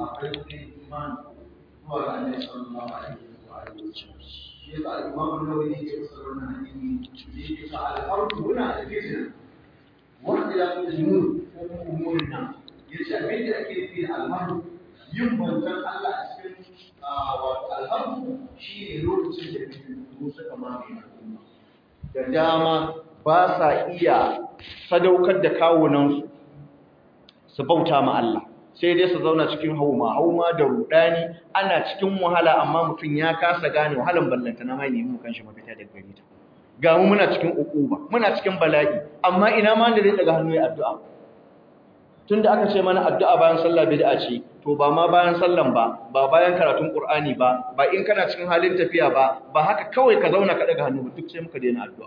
akwai wani iman zuwa ga annabi sallallahu alaihi wa alihi shi yasa al-imam an-nawawi yake fassara wannan hadisi yake sa al-fardu huna al-fitna wa ikhtilaf al-umur ko kuma umurin nan yace abin da ake nufi da al-fardu yin bautan Allah a cikin wato al-fardu shine lokacin da fitinu suka mamaye al'umma da dama ba sa iya sadaukar da kawunansu su bauta ma Allah sai dai su zauna cikin hauma hauma da rudani ana cikin wahala amma mutum ya kasa gane wahalan ballanta na mai nemi kanshi mafita daga gare ta ga mu muna cikin ukuba muna cikin bala'i amma ina ma da zai daga hannu ya addu'a tunda aka ce mana addu'a bayan sallah bid'a ce to ba ma bayan sallan ba ba bayan karatun qur'ani ba ba in kana cikin halin tafiya ba ba haka kawai ka zauna ka daga hannu duk sai muka daina addu'a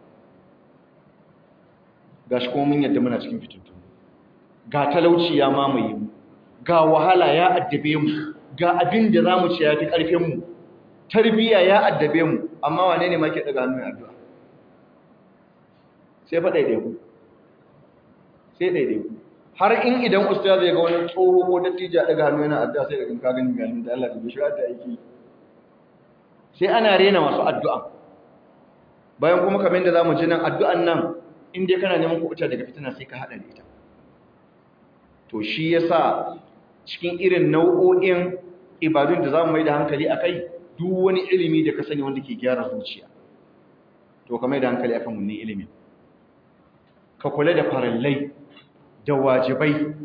gashi kuma mun yadda muna cikin fitintun ga talauci ya mamaye mu ga wahala ya addabe mu ga abin da zamu ci yafi karfin mu tarbiya ya addabe mu amma wane ne ma ke daga hannun addu'a sai fa daidai ku sai daidai ku har in idan ustaz ya ga wani tsoho ko dattijo daga hannu yana addu'a sai daga ka gani ganin da Allah ya shiga da aiki sai ana rena masu addu'a bayan kuma kamar yadda zamu ji nan addu'an nan in dai kana neman kuɓuta daga fitina sai ka haɗa da ita to shi yasa cikin irin nau'o'in ibadun da za mu mai da hankali a kai duk wani ilimi da ka sani wanda ke gyara zuciya to ka mai da hankali akan wannan ilimin ka kula da farallai da wajibai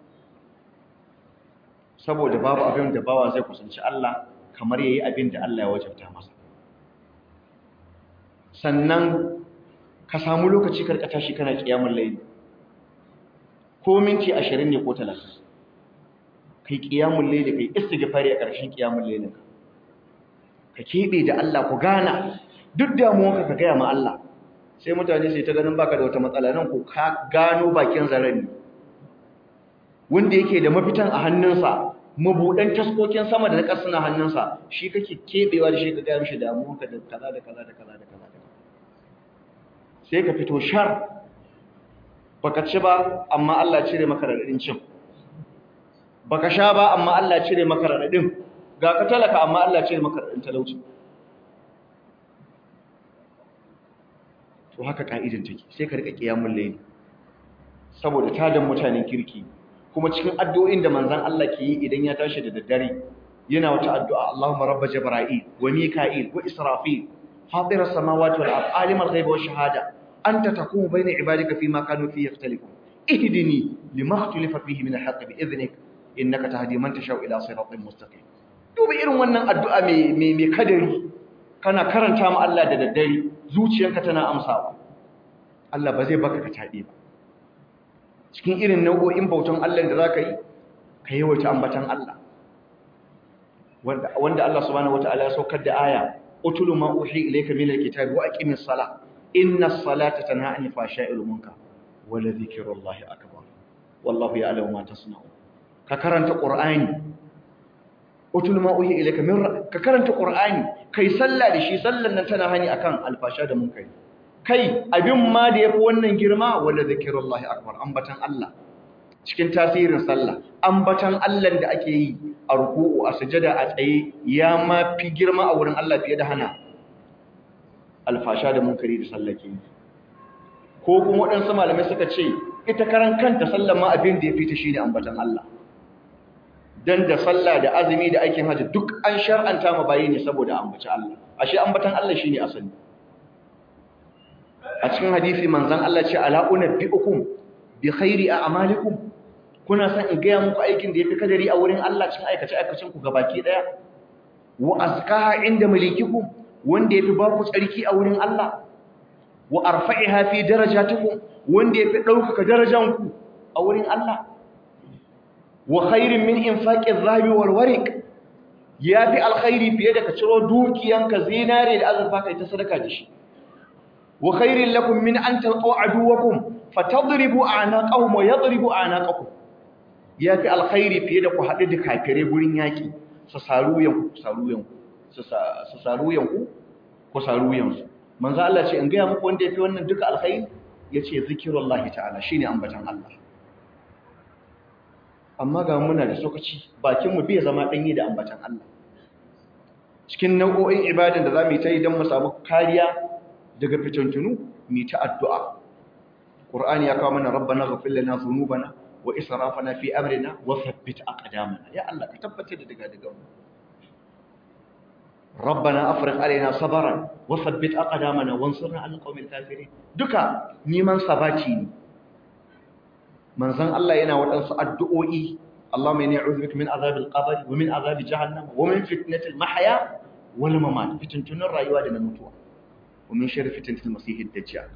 saboda babu abin da bawa zai kusanci Allah kamar yayi abin da Allah ya wajabta masa sannan ka samu lokaci karkata shi kana kiyamul layli ko minti 20 ne ko 30 kai kiyamul layli kai istighfari a ƙarshen kiyamul laylin ka ka kebe da Allah ku gana duk damuwarka ka gaya ma Allah sai mutane sai ta ganin baka da wata matsala nan ko ka gano bakin zarani wanda yake da mafitan a hannunsa mabudan taskokin sama da na ƙasa na hannunsa shi kake kebewa da shi ka gaya mishi damuwarka da kaza da kaza da kaza da kaza sai ka fito shar baka ci ba amma Allah cire maka radadin cin baka sha ba amma Allah cire maka radadin ga ka talaka amma Allah cire maka radadin talauci to haka ka'idin take sai ka rika kiyamul layli saboda tadan mutanen kirki kuma cikin addu'o'in da manzon Allah ke yi idan ya tashi da daddare yana wata addu'a Allahumma rabb jibril wa mika'il wa israfil فاطر السماوات والأرض عالم الغيب والشهادة أنت تقوم بين عبادك فيما كانوا فيه يختلفون اهدني لما اختلف فيه من الحق بإذنك إنك تهدي من تشاء إلى صراط مستقيم duba irin wannan addu'a mai mai kadari kana karanta ma Allah da daddare zuciyarka tana amsawa Allah ba zai baka ka tabe ba cikin irin nau'o'in bautan Allah da zaka yi ka yawaita ambatan Allah wanda wanda Allah subhanahu wataala ya saukar da aya utulu ma uhi ilayka min alkitabi wa aqimis salah inna as-salata tanha 'anil fahsha'i wal munkar wa la dhikrullahi akbar wallahu ya'lamu ma tasna'un ka karanta qur'ani utulu ma uhi ilayka min ka karanta qur'ani kai sallah da shi sallan nan tana hani akan alfasha da munkari kai abin ma da yafi wannan girma wa la dhikrullahi akbar ambatan Allah cikin tasirin sallah ambatan Allah da ake yi a ruku'u a sujada a tsaye ya ma fi girma a wurin Allah fiye da hana alfasha da munkari da sallake ko kuma waɗansu malamai suka ce ita karan kanta sallan ma abin da ya fita shine ambatan Allah dan da sallah da azumi da aikin haji duk an shar'anta ma bayi ne saboda ambaci Allah ashe ambatan Allah shine asali a cikin hadisi manzon Allah ce ala unabbiukum bi khairi a'malikum kuna san in gaya muku aikin da yafi kadari a wurin Allah cikin aikace aikacin ku gabaki daya wa azkaha inda malikikum wanda yafi ba ku tsarki a wurin Allah wa arfa'iha fi darajatikum wanda yafi daukaka darajanku a wurin Allah wa khairin min infaqi adh-dhahabi wal wariq yafi alkhairi fiye da ka ciro dukiyanka zinare da azurfa kai ta sadaka da shi wa khairin lakum min an talqaw aduwakum fatadribu a'naqahum wa yadribu a'naqakum yafi alkhairi fiye da ku haɗu da kafire gurin yaki su saru yanku ku saru yanku su saru yanku ku saru yansu manzo Allah ce in ga muku wanda yafi wannan duka alkhairi yace zikrullahi ta'ala shine ambatan Allah amma ga muna da sokaci bakinmu bai zama ɗanyi da ambatan Allah cikin nau'o'in ibadan da za mu yi ta yi don mu samu kariya daga fitantunu mu ta addu'a ƙur'ani ya kawo mana rabbana ghafir lana dhunubana wa israfana fi amrina wa thabbit aqdamana ya Allah ka tabbatar da daga daga mu rabbana afriq alaina sabran wa thabbit aqdamana wansurna ala alqawmil kafirin duka neman sabati ne manzon Allah yana waɗansu addu'o'i Allahumma inni a'udhu bika min azabil qabr wa min azabi jahannam wa min fitnatil mahya wal mamat fitintunin rayuwa da na mutuwa wa min sharri fitnatil masiihid dajjal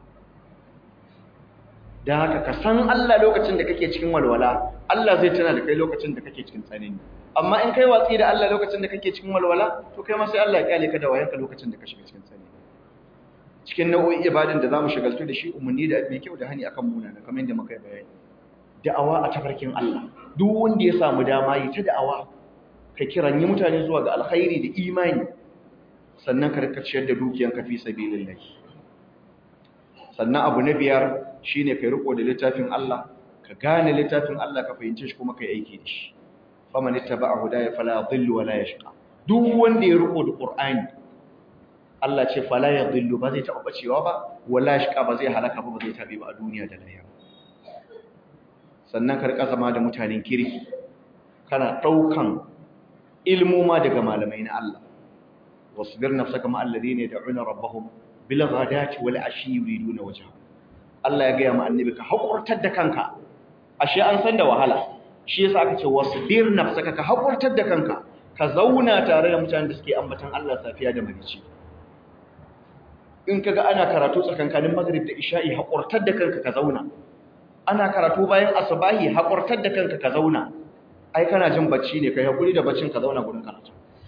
dan haka ka san Allah lokacin da kake cikin walwala Allah zai tana da kai lokacin da kake cikin tsanani amma in kai watsi da Allah lokacin da kake cikin walwala to kai ma sai Allah ya kyale ka da wayanka lokacin da ka shiga cikin tsanani cikin nau'o'in ibadan da zamu shagaltu da shi umarni da mai kyau da hani akan munana kamar yadda muka yi bayani da'awa a tafarkin Allah duk wanda ya samu dama yi ta da'awa ka kiranyi mutane zuwa ga alkhairi da imani sannan ka rika ciyar da dukiyanka fi sabilillah sannan abu na biyar shine kai riko da littafin Allah ka gane littafin Allah ka fahimce shi kuma kai aiki da shi faman ittaba'a hudaya fala yadhillu wala yashqa duk wanda ya riko da Qur'ani Allah ce fala yadhillu ba zai taɓa bacewa ba wala yashqa ba zai halaka ba ba zai tabi ba a duniya da lahira sannan ka rika zama da mutanen kirki kana daukan ilmoma daga malamai na Allah wasbir nafsaka ma alladhina yad'una rabbahum bil ghadati wal ashi yuriduna wajha Allah ya ga ma annabi ka hakurtar da kanka ashe an san da wahala shi yasa aka ce wasbir nafsaka ka hakurtar da kanka ka zauna tare da mutanen da suke ambatan Allah safiya da marici in kaga ana karatu tsakankanin maghrib da isha'i hakurtar da kanka ka zauna ana karatu bayan asubahi hakurtar da kanka ka zauna ai kana jin bacci ne kai hakuri da baccin ka zauna gurin karatu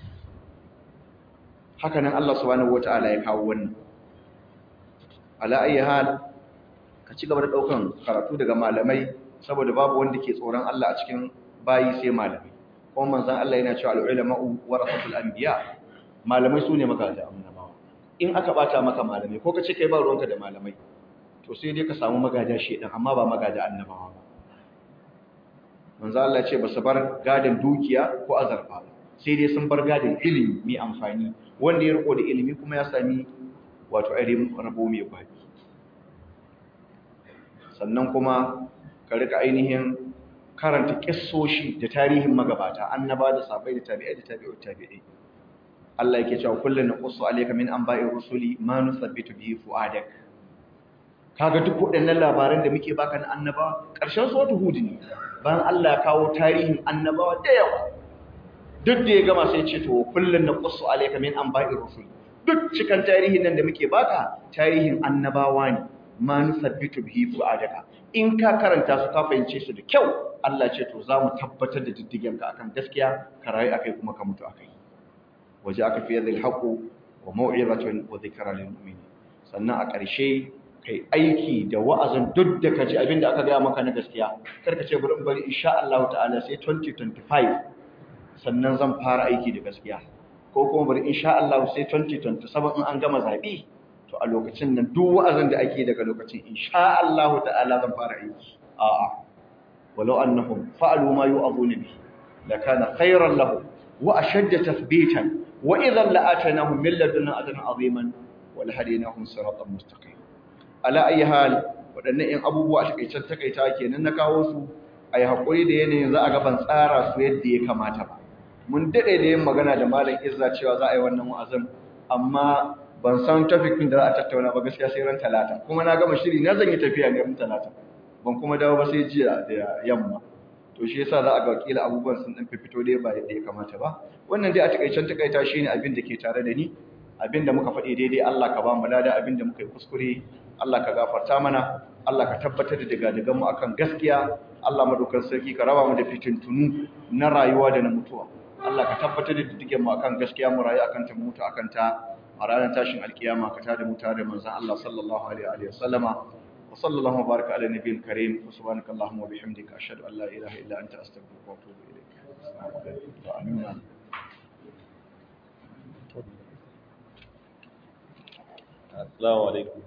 haka nan Allah subhanahu wataala ya kawo wannan ala ayi hal ka ci gaba da daukan karatu daga malamai saboda babu wanda ke tsoron Allah a cikin bayi sai malamai kuma manzon Allah yana cewa al-ulama'u warasatul anbiya malamai sune magada annabawa in aka bata maka malamai ko kace kai ba ruwanka da malamai to sai dai ka samu magada shedan amma ba magada annabawa ba manzon Allah ce ba su bar gadan dukiya ko azarfa sai dai sun bar gadan ilimi mai amfani wanda ya riko da ilimi kuma ya sami wato ainihin rabo mai baki sannan kuma ka rika ainihin karanta kissoshi da tarihin magabata annaba da sabai da tabi'ai da tabi'ut tabi'ai Allah yake cewa kullun naqussu alayka min anba'ir rusuli ma nusabbitu bihi fu'adak kaga duk waɗannan labaran da muke baka na annaba ƙarshen suratul hud ne bayan Allah ya kawo tarihin annabawa da yawa duk da ya gama sai ce to kullun naqussu alayka min anba'ir rusuli duk cikan tarihin nan da muke baka tarihin annabawa ne ma nusabbitu bihi fu'adaka in ka karanta su ka fahimce su da kyau Allah ce to zamu tabbatar da diddigen ka akan gaskiya ka rayu akai kuma ka mutu akai waje aka fi yadhil haqu wa mau'izatun wa dhikra lil mu'minin sannan a ƙarshe kai aiki da wa'azin duk da kaji abinda aka gaya maka na gaskiya karka ce bari bari insha Allah ta'ala sai 2025 sannan zan fara aiki da gaskiya ko kuma bari insha Allah sai 2027 in an gama zabi to a lokacin nan duk wa'azin da ake daga lokacin insha Allah ta'ala zan fara aiki a'a walau annahum fa'alu ma yu'aduna bi lakana khayran lahum wa ashadda tathbitan wa idhan la'atanahum min ladunna ajran 'aziman wa lahadainahum siratan mustaqim ala ayi hal wadannan in abubuwa a takaicen takaita kenan na kawo su ayi hakuri da yanayin za a ga ban tsara su yadda ya kamata ba mun dade da yin magana da malam Izza cewa za a yi wannan wa'azin amma ban san tafikin da za a tattauna ba gaskiya sai ran talata kuma na gama shiri na zan yi tafiya ne ran talata ban kuma dawo ba sai jiya da yamma to shi yasa za a ga wakila abubuwan sun dan fito dai ba yadda ya kamata ba wannan dai a takaicen takaita shine abin da ke tare da ni abin da muka faɗi daidai Allah ka ba mu lada abin da muka yi kuskure Allah ka gafarta mana Allah ka tabbatar da daga mu akan gaskiya Allah madaukakin sarki ka raba mu da fitintunu na rayuwa da na mutuwa Allah ka tabbatar da diddigen mu akan gaskiya mu rayu akan ta mutu akan ta a ranar tashin alkiyama ka tada mu tare manzon Allah sallallahu alaihi wa sallama wa sallallahu baraka ala nabiyil karim wa subhanaka allahumma wa bihamdika ashhadu an la ilaha illa anta astaghfiruka wa atubu ilayk amin assalamu alaikum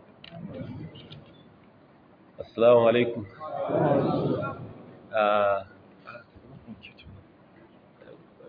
assalamu alaikum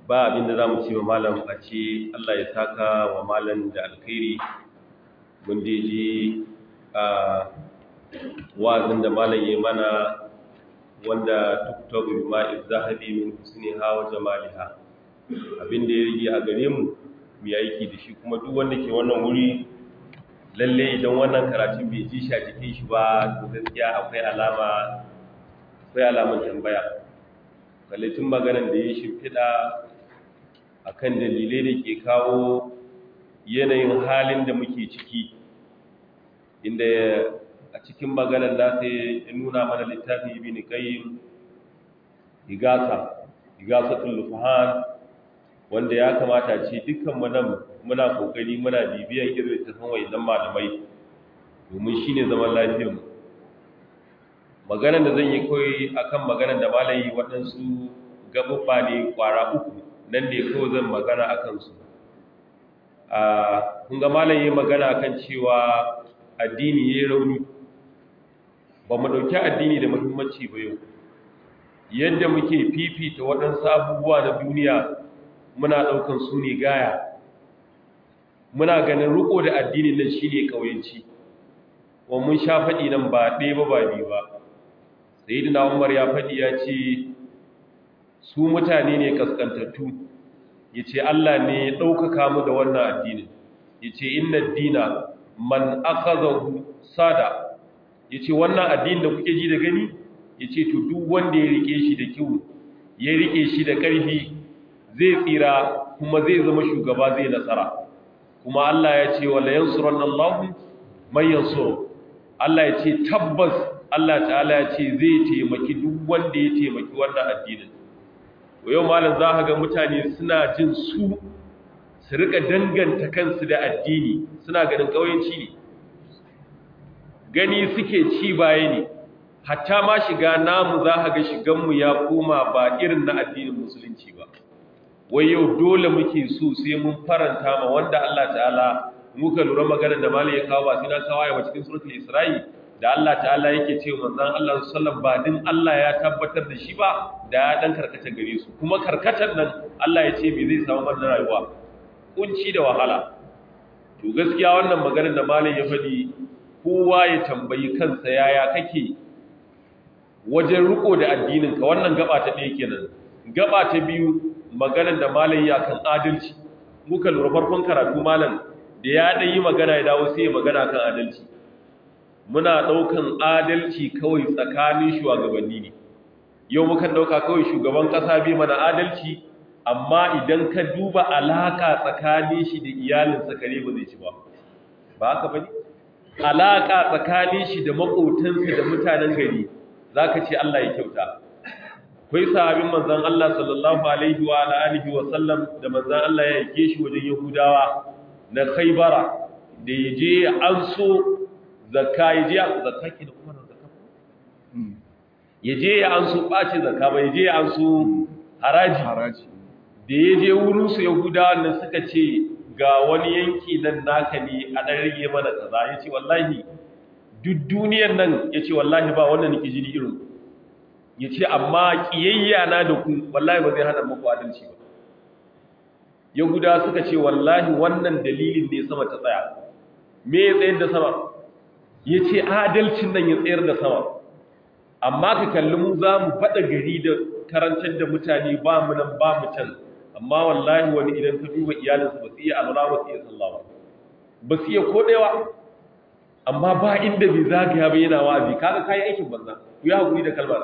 ba abin da za mu ce wa malam a ce Allah ya saka wa malam da alkhairi mun je ji a wa'azin da malam ya mana wanda tuktabu ma'iz zahabi min husniha wa jamaliha abin da ya rige a gare mu mu yi aiki da shi kuma duk wanda ke wannan wuri lalle idan wannan karatun bai ji shi a jikin shi ba to gaskiya akwai alama akwai alamun tambaya kallacin maganar da ya shimfiɗa a kan dalilai da ke kawo yanayin halin da muke ciki inda a cikin maganar nasa ya nuna mana littafin ibi ni kayin igasa igasatul lufahan wanda ya kamata ce dukkan nan muna kokari muna bibiyan irin littafin wayannan malamai domin shine zaman lafiyarmu maganar da zan yi koyi akan maganar da malayi waɗansu gabubba ne kwara uku nan ne kawai zan magana a kansu kun ga malayi magana akan cewa addini ya rauni ba mu ɗauki addini da muhimmanci ba yau yadda muke fifita waɗansu abubuwa na duniya muna ɗaukan su ne gaya muna ganin riko da addinin nan shi ne ƙauyenci wa mun sha faɗi nan ba ɗaya ba ba biyu ba sayyidina umar ya faɗi ya ce su mutane ne kaskantattu ya ce Allah ne ya ɗaukaka mu da wannan addinin ya ce inna dina man akazahu sada ya ce wannan addinin da kuke ji da gani ya ce to duk wanda ya rike shi da kyau ya rike shi da ƙarfi zai tsira kuma zai zama shugaba zai nasara kuma Allah ya ce wala yansuranna Allahu man yansuru Allah ya ce tabbas Allah ta'ala ya ce zai taimaki duk wanda ya taimaki wannan addinin yau malam za ka ga mutane suna jin su su rika danganta kansu da addini suna ganin ƙauyenci ne gani suke ci baya ne hatta ma shiga namu za ka ga shiganmu ya koma ba irin na addinin musulunci ba wai yau dole muke so sai mun faranta ma wanda Allah ta'ala muka lura maganar da malam ya kawo ba sai na kawo ya cikin suratul isra'i da Allah ta'ala yake ce manzon Allah sallallahu ba din Allah ya tabbatar da shi ba da ya dan karkata gare su kuma karkatar nan Allah ya ce me zai samu mana rayuwa kunci da wahala to gaskiya wannan maganar da malam ya faɗi kowa ya tambayi kansa yaya kake wajen riko da addinin ka wannan gaba ta ɗaya kenan gaba ta biyu maganar da malam ya kan adalci muka lura farkon karatu malam da ya ɗan yi magana ya dawo sai ya magana kan adalci muna ɗaukan adalci kawai tsakanin shugabanni ne yau mukan ɗauka kawai shugaban ƙasa bai mana adalci amma idan ka duba alaƙa tsakanin shi da iyalinsa kare ba zai ci ba ba haka ba ne alaƙa tsakanin shi da maƙotansa da mutanen gari za ka ce Allah ya kyauta kwai sahabin manzan Allah sallallahu alaihi wa alihi wa sallam da manzan Allah ya yake shi wajen yahudawa na khaybara da yaje an so zakka ya je zakka ke da kuma zakka ya je ya an su ɓace zakka ba ya je ya an su haraji haraji da ya je wurinsu yahudawa nan suka ce ga wani yanki nan naka ne a ɗan rage mana kaza ya ce wallahi duk duniyan nan ya ce wallahi ba wannan nake jini irin ya ce amma ƙiyayya na da ku wallahi ba zai hana muku adalci ba yahudawa suka ce wallahi wannan dalilin ne sama ta tsaya me ya tsayar da sama ya ce adalcin nan ya tsayar da sama amma ka kalli mu za mu faɗa gari da karantar da mutane ba mu nan ba mu can amma wallahi wani idan ka duba iyalinsa ba su iya alwala ba su iya sallah ba ba su iya kodewa amma ba inda bai zagaya ba yana wazi kaga kayi aikin banza ku yi hakuri da kalmar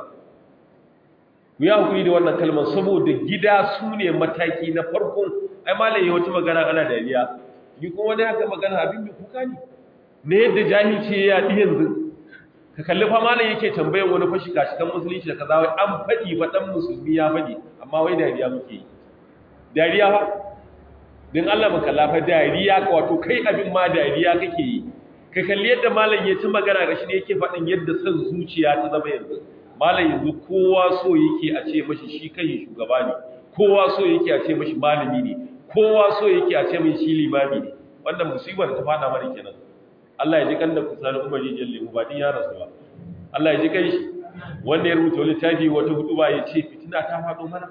ku yi hakuri da wannan kalmar saboda gida su ne mataki na farko ai malam ya wata magana ana dariya ni kuma wani haka magana abin da kuka ne ne yadda jahilci ya yaɗi yanzu ka kalli fa malam yake tambayar wani fashi gashi kan musulunci da kaza wai an faɗi ba dan musulmi ya faɗi amma wai dariya muke yi dariya fa din Allah maka lafa dariya ka wato kai abin ma dariya kake yi ka kalli yadda malam ya ci magana gashi ne yake faɗin yadda son zuciya ta zama yanzu malam yanzu kowa so yake a ce mashi shi kai shugaba ne kowa so yake a ce mashi malami ne kowa so yake a ce mashi shi limami ne wannan musibar ta fada mana kenan Allah ya ji kan da kusani Umar rijiyar lemu ba din ya rasu ba Allah ya ji kai shi wanda ya rubuta littafi wata hudu ba ya ce fitina ta faɗo mana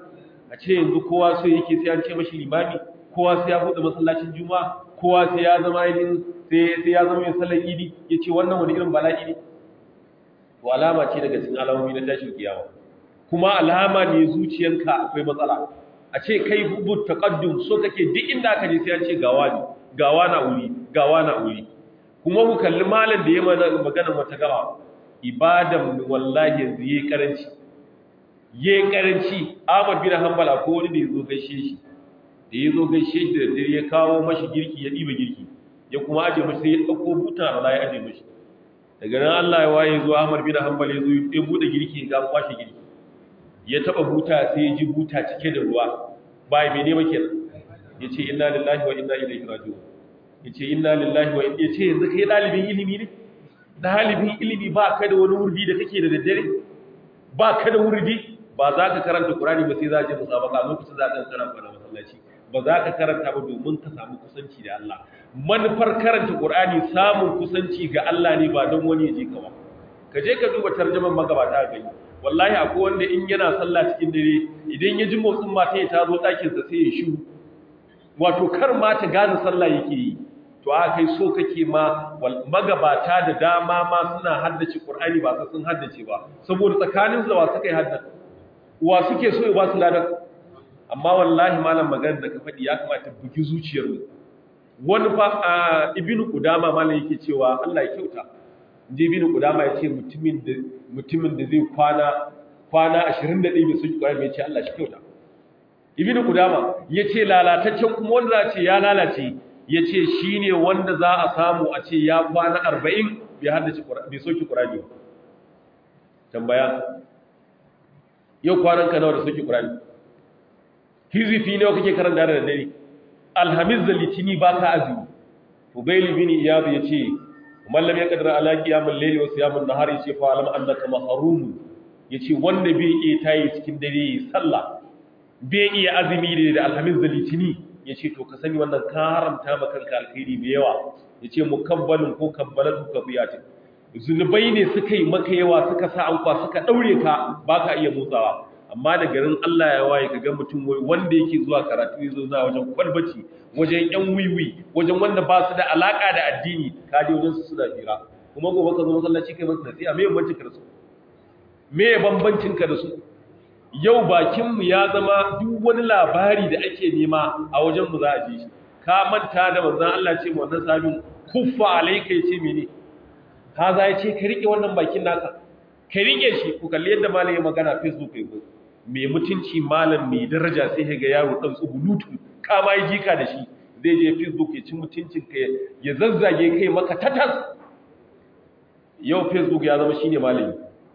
a ce yanzu kowa so yake sai an ce mashi limami kowa sai ya buɗe masallacin juma'a kowa sai ya zama yin sai sai ya zama yin sallar idi yace wannan wani irin bala'i ne to alama ce daga cikin alamomi na tashin kiyama kuma alama ne zuciyanka akwai matsala a ce kai hubu taqaddum so kake duk inda aka je sai an ce gawa ne gawa na wuri gawa na wuri kuma ku kalli malam da ya magana wata gaba ibadan wallahi yanzu yayi karanci yayi karanci Ahmad bin Hanbal ko wani da yazo gaishe shi da yazo gaishe shi da dare ya kawo mashi girki ya diba girki ya kuma aje mashi sai ya dauko buta Allah ya aje mashi daga nan Allah ya waye zuwa Ahmad bin Hanbal ya zo ya bude girki ga kwashe girki ya taba buta sai ya ji buta cike da ruwa bai mene ba kenan yace inna lillahi wa inna ilaihi raji'un yace inna lillahi wa inna yace yanzu kai dalibin ilimi ne dalibin ilimi ba ka da wani wurdi da kake da daddare ba ka da wurdi ba za ka karanta Qur'ani ba sai za ka je musabaka lokacin za ka karanta da masallaci ba za ka karanta ba domin ka samu kusanci da Allah manufar karanta Qur'ani samun kusanci ga Allah ne ba don wani ya je ka ba ka je ka duba tarjaman magabata ga yi wallahi akwai wanda in yana sallah cikin dare idan ya ji motsin mata ya tazo ɗakin sa sai ya shiru wato kar ma ta gane sallah yake yi to aka kai so kake ma magabata da dama ma suna haddace Qur'ani ba sun haddace ba saboda tsakanin su da wa suka yi haddace wa suke so ya ba su ladan amma wallahi malam maganar da ka faɗi ya kamata bugi zuciyar mu wani fa ibnu qudama malam yake cewa Allah ya kyauta je ibnu qudama ya ce mutumin da mutumin da zai kwana kwana 21 bai soki Qur'ani ya ce Allah shi kyauta ibnu qudama yace lalataccen kuma wanda za ce ya lalace yace shine wanda za a samu a ce ya kwana 40 bai haddace bai soki Qur'ani ba tambaya yau kwanan ka nawa da soki Qur'ani hizifi nawa kake karanta da dare alhamis da litini ba ka azumi fudail bin iyad yace man lam yaqdir ala qiyamil layli wa siyamin nahari yace fa alam annaka mahrum yace wanda bai iya tayi cikin dare sallah bai iya azumi da alhamis da litini yace to ka sani wannan ka haramta maka kanka alkhairi mai yawa yace mukabbalun ko kabbalatu kabiyatin zunubai ne suka yi maka yawa suka sa anka suka daure ka baka iya motsawa amma da garin Allah ya waye kaga mutum wai wanda yake zuwa karatu yazo na wajen kwalbaci wajen yan wiwi wajen wanda ba su da alaka da addini ka je wajen su suna fira kuma gobe ka zo masallaci kai masa nasiha me bambancin ka da su me bambancin ka da su yau bakin mu ya zama duk wani labari da ake nema a wajen mu za a ji shi ka manta da manzon Allah ce mu wannan sabin kuffa alayka yace mene haza yace ka rike wannan bakin naka ka rike shi ku kalli yadda malam ya magana facebook ya go mai mutunci malam mai daraja sai ga yaro dan tsubulutu ka ma yi jika da shi zai je facebook ya ci mutuncin ka ya zazzage kai maka tatas yau facebook ya zama shine malami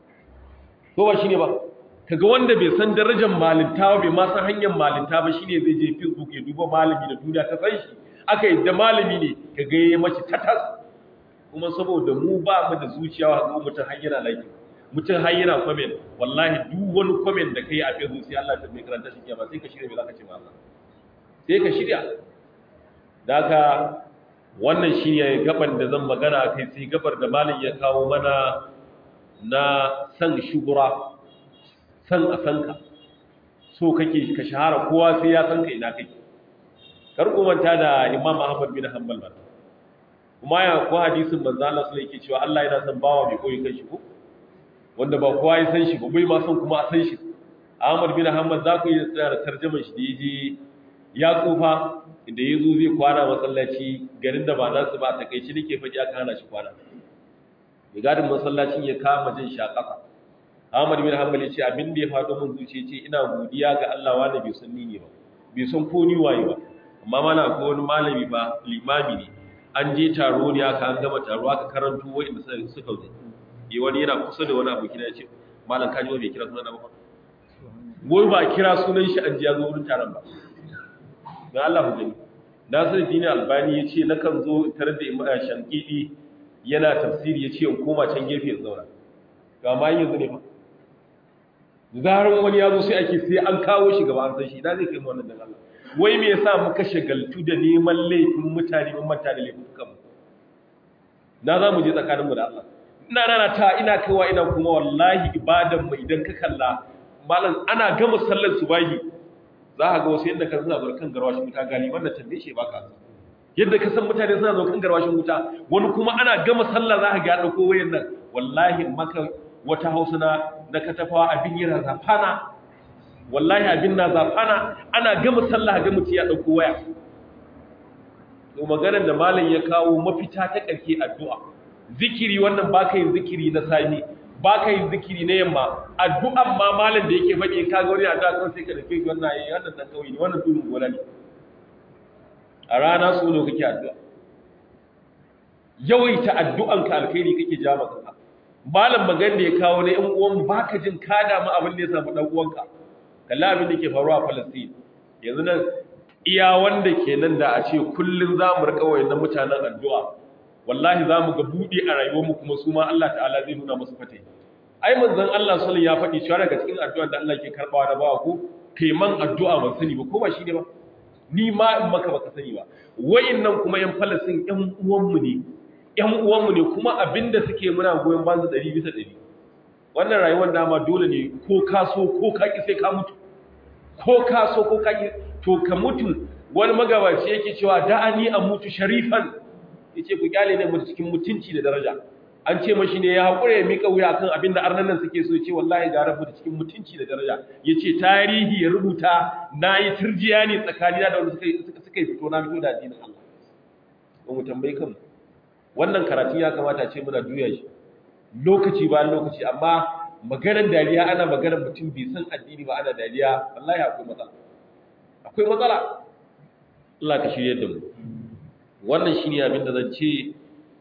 ko ba shine ba kaga wanda bai san darajar malinta ba bai ma san hanyar malinta ba shine zai je facebook ya duba malami da duniya ta san shi aka yi da malami ne kaga yayi mashi tatas kuma saboda mu ba mu da zuciya wa mutum har yana like mutum har yana comment wallahi duk wani comment da kai a Facebook sai Allah ta mai karanta shi kiyama sai ka shirya me zaka ce ma Allah sai ka shirya daga wannan shine gaban da zan magana kai sai gabar da malam ya kawo mana na san shugura san a san ka so kake ka shahara kowa sai ya san ka ina kake kar ku manta da Imam Ahmad bin Hanbal ba kuma ya ko hadisin manzo Allah sallallahu alaihi cewa Allah yana son bawa mai koyi kan shi ko wanda ba kowa ya san shi ba bai ma san kuma a san shi Ahmad bin Hanbal za ku yi tsara tarjumar shi da yaje ya tsufa inda yazo zai kwana masallaci garin da ba nasu ba ta kai shi nake faɗi aka hana shi kwana ya gadin masallacin ya kama jin shakasa Ahmad bin Hanbal ya ce abin da ya faɗo min zuciya ce ina godiya ga Allah wanda bai san ni ne ba bai san ko ni waye ba amma mana ko wani malami ba limami ne an je taro ne aka an gama taro aka karanto wa'inda suka zo yi wani yana kusa da wani abokina ya ce malam kaji wa bai kira sunan ba wai ba kira sunan shi an ji ya zo wurin taron ba ga Allah ku gani Nasir Dini Albani ya ce nakan zo tare da Imam Shankidi yana tafsiri ya ce in koma can gefe in zauna ga ma yanzu ne fa zaran wani ya zo sai ake sai an kawo shi gaba an san shi idan zai kai mu wannan dan Allah wai me yasa muka shagaltu da neman laifin mutane mun manta da laifin kanmu na za mu je tsakaninmu da Allah ina rana ta ina kaiwa ina kuma wallahi ibadan mu idan ka kalla malam ana gama sallar subahi za ka ga wasu yadda ka suna zo kan garwashin wuta galiban da tambaye shi ba ka yadda ka san mutane suna zo kan garwashin wuta wani kuma ana gama sallah za ka ga ya ɗauko wayan nan wallahi maka wata hausa na na katafawa abin yana zafana wallahi abin na zafana ana gama sallah ga mutum ya ɗauko waya to maganar da malam ya kawo mafita ta ƙarke addu'a zikiri wannan ba ka yin zikiri na sami ba ka yin zikiri na yamma addu'an ma malam da yake faɗi ka ga wani addu'a kan sai ka da kai wannan yayi wannan dan kawai ne wannan tudun gona ne a rana su ne kake addu'a yawaita addu'anka alkhairi kake ja maka malam magan da ya kawo na ‘yan uwan ba ka jin ka damu abin da ya samu ɗan uwanka kalla abin da ke faruwa a Falastin yanzu nan iya wanda ke nan da a ce kullum za mu riƙa wayan mutanen addu'a wallahi za mu ga buɗe a rayuwarmu kuma su ma Allah ta'ala zai nuna musu fate ai manzon Allah sallallahu ya faɗi cewa daga cikin addu'ar da Allah ke karɓawa da bawa ko kai man addu'a ban sani ba ko ba shi ne ba ni ma in maka baka sani ba wayannan kuma ‘yan Falastin ‘yan uwanmu ne ‘yan uwanmu ne kuma abinda suke muna goyon banzu ɗari bisa ɗari wannan rayuwar dama dole ne ko ka so ko ka ƙi sai ka mutu ko ka so ko ka ƙi to ka mutu wani magabaci yake cewa da'ani a mutu sharifan ya ce ku kyale ne mutu cikin mutunci da daraja an ce mashi ne ya haƙura ya miƙa wuya kan abin da arnan nan suke so ya ce wallahi ga rabu da cikin mutunci da daraja ya ce tarihi ya rubuta na yi turjiya ne tsakanina da wanda suka yi fito na fito da addinin Allah ba mu tambayi kanmu wannan karatun ya kamata ce muna juya shi lokaci bayan lokaci amma maganar dariya ana maganar mutum bai san addini ba ana dariya wallahi akwai matsala akwai matsala Allah ka shirye da mu wannan shine abin da zan ce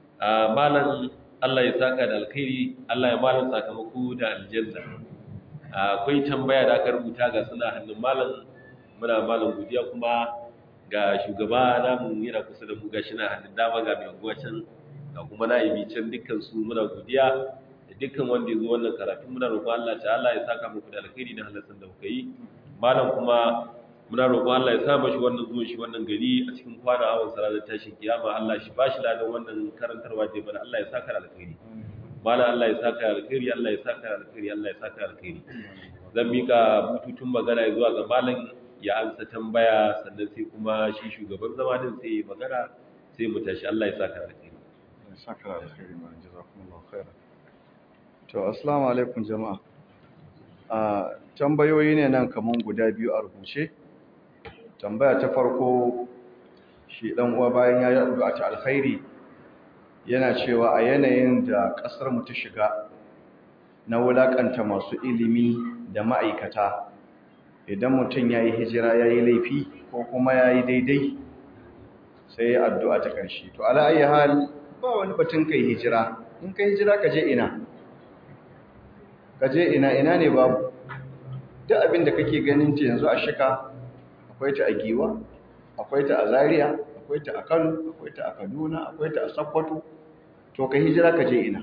malam Allah ya saka da alkhairi Allah ya malam sakamako da aljanna akwai tambaya da aka rubuta ga suna hannun malam muna malam godiya kuma ga shugaba namu yana kusa da mu gashi na hannun dama ga mai unguwa can ga kuma na'ibi can dukkan su muna godiya da dukkan wanda ya zo wannan karatu muna roƙon Allah ta'ala ya saka muku da alkhairi da halasan da kuka yi malam kuma muna roƙon Allah ya sa mashi wannan zuwan shi wannan gari a cikin kwana awon salatar tashin kiyama Allah shi ba shi ladan wannan karantarwa da mana Allah ya saka da alkhairi malam Allah ya saka da alkhairi Allah ya saka da alkhairi Allah ya saka da alkhairi zan mika bututun magana zuwa ga malam ya amsa tambaya sannan sai kuma shi shugaban zama din sai magana sai mu tashi Allah ya saka da alkhairi saka da alkhairi ma jazakumullahu khairan to assalamu alaikum jama'a a tambayoyi ne nan kaman guda biyu a rubuce tambaya ta farko shi dan uwa bayan yayi addu'a ta alkhairi yana cewa a yanayin da kasar mu ta shiga na wulakanta masu ilimi da ma'aikata idan mutum yayi hijira yayi laifi ko kuma yayi daidai sai addu'a ta ƙarshe to ala ayi hal ba wani batun kai hijira in kai hijira ka je ina ka je ina ina ne babu duk abin da kake ganin ta yanzu a shika akwai ta a giwa akwai ta a zaria akwai ta a kano akwai ta a kaduna akwai ta a sokoto to ka hijira ka je ina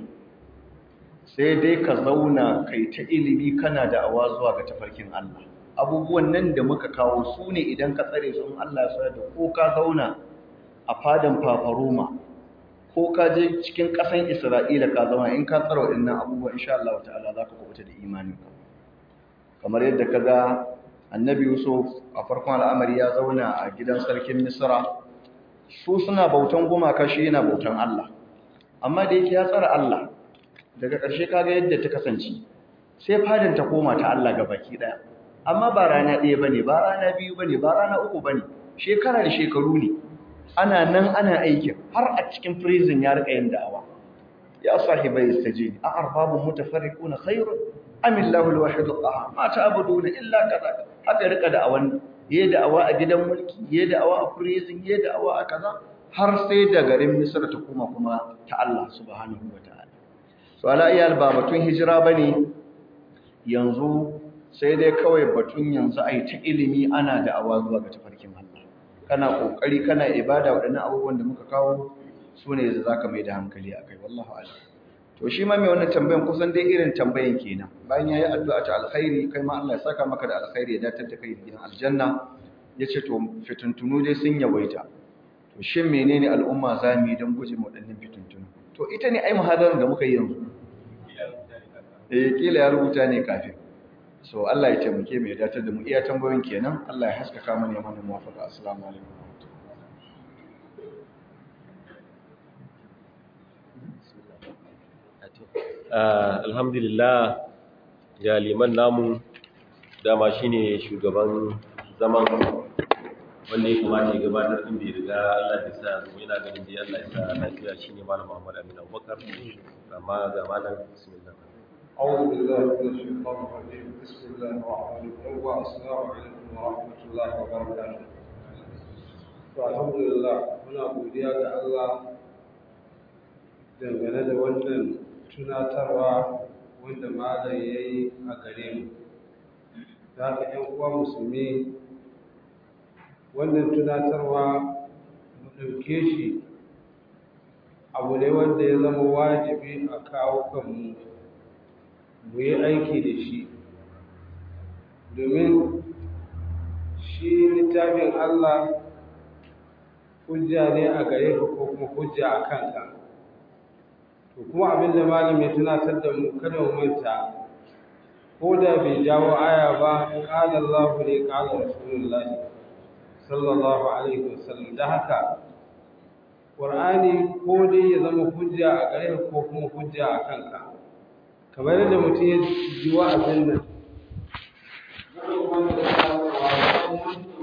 sai dai ka zauna kai ta ilimi kana da awa zuwa ga tafarkin Allah abubuwan nan da muka kawo su ne idan ka tsare su in Allah ya sa da ko ka zauna a fadan fafaroma ko ka je cikin ƙasan Isra'ila ka zama in ka tsara waɗannan abubuwa insha Allah ta'ala za ka kubuta da imaninka kamar yadda ka ga annabi Yusuf a farkon al'amari ya zauna a gidan sarkin Misra su suna bautan gumaka shi yana bautan Allah amma da yake ya tsara Allah daga ƙarshe kaga yadda ta kasance sai fadin ta koma ta Allah ga baki ɗaya amma ba rana ɗaya bane ba rana biyu bane ba rana uku bane shekara da shekaru ne ana nan ana aikin har a cikin prison ya rika yin da'awa ya sahibai istajib a arbabun mutafarriquna khairun am illahu alwahid alqahhar ma ta'buduna illa kaza haka rika da'awan yayi da'awa a gidan mulki yayi da'awa a prison yayi da'awa a kaza har sai da garin Misr ta kuma kuma ta Allah subhanahu wataala so ala iyal ba batun hijira bane yanzu sai dai kawai batun yanzu ai ta ilimi ana da'awa zuwa ga tafarkin Allah kana kokari kana ibada waɗannan abubuwan da muka kawo su ne da zaka mai da hankali akai wallahi a'lam to shi ma mai wannan tambayan kusan dai irin tambayan kenan bayan yayi addu'a ta alkhairi kai ma Allah ya saka maka da alkhairi ya datar da kai gidan aljanna yace to fituntunu dai sun yawaita to shin menene al'umma zamu yi don guje mu waɗannan fituntunu to ita ne ai muhadarar da muka yi yanzu eh kila ya rubuta ne kafin so Allah ya taimake mu ya datar da mu iya tambayoyin kenan Allah ya haskaka mana ya mana muwafaqa assalamu alaikum alhamdulillah ga liman namu dama shine shugaban zaman wanda ya kamata ya gabatar din bai riga Allah ya sa mu yana ganin dai Allah ya sa lafiya shine malam Muhammad Amin Abubakar amma ga malam bismillah أعوذ بالله من الشيطان الرجيم بسم الله الرحمن الرحيم والسلام عليكم ورحمة الله وبركاته الحمد لله muna godiya ga Allah dangane da wannan tunatarwa wanda malam ya yi a gare mu da haka ‘yan uwa musulmi wannan tunatarwa mu ɗauke shi abu ne wanda ya zama wajibi a kawo kanmu mu yi aiki da shi domin shi littafin Allah hujja ne a gare ka ko kuma hujja a kanka to kuma abin da malam ya tunatar da mu kada mu manta ko da bai jawo aya ba qala Allah ne qala Rasulullahi sallallahu alaihi wasallam da haka Qur'ani ko dai ya zama hujja a gare ka ko kuma hujja a kanka kamar yadda mutum ya ji wa'azin nan